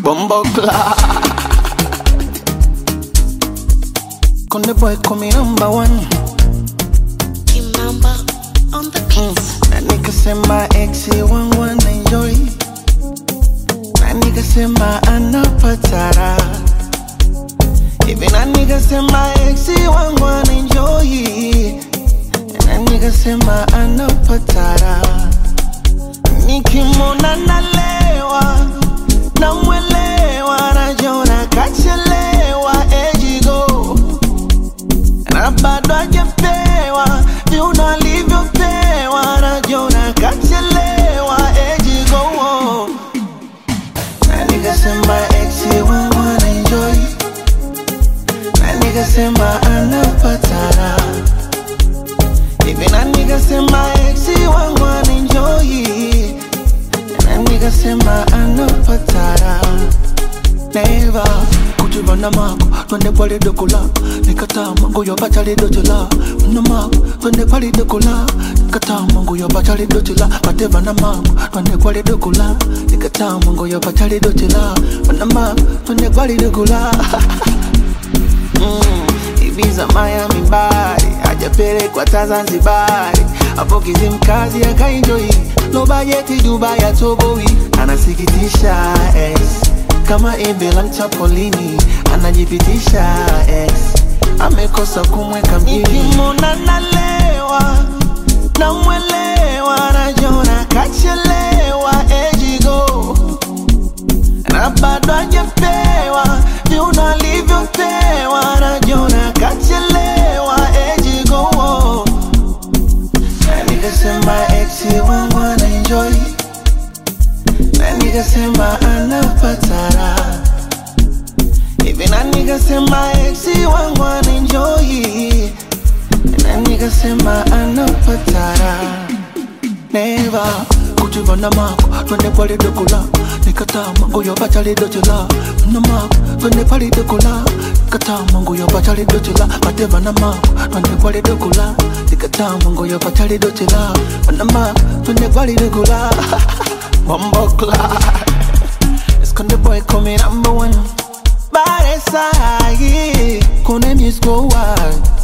Bumbo Konde boy kumi number one Kimamba on the beats. na nikasema exi wangu anaenjoy na nikasema anapatara hivi na nikasema exi wangu anaenjoy na nikasema anapatara nikimwona nalewa namwelewa najona kachelewa ejigo na bado hajapewa viuno alivyopewa najona kachelewa ejigo na nikasema exi wangu anaenjoy na nikasema anapatara hivi na nikasema exi wangu anaenjoy na nikasema anapatara neva kutibana mako twende kwalidokola nikataa mangu yopachalidotola mno mako twende kwalidokola nikataa mangu yopachalidotola patevana mako twende kwalidokola nikataa mangu yopachalidotola mno mako twende kwalidokola Mm, Ibiza, Miami, Bari hajapelekwa ta Zanzibari, hapo Kizimkazi akaenjoi, no bajeti Dubai atoboi, anasikitisha ex kama embe la mchapolini, anajipitisha ex amekosa kumweka mjini. Nikimwona nalewa namwelewa, najona kachelewa ejigo na bado hajapewa viuno alivyopewa, najona kachelewa ejigo na nikasema exi wangu anaenjoy na nikasema anapatara hivi na nikasema exi wangu anaenjoy na nikasema anapatara neva kutivana mako twende kwalidokola nikataa mangu yopachalidotola mno mako twende kwalidokola nikataa mangu yopachalidotola patevana mako twende kwalidokola nikataa mangu yopachalidotola mno mako twende kwalidokola Bombokla Esconde boy come number one Bare sahi Kone music go wild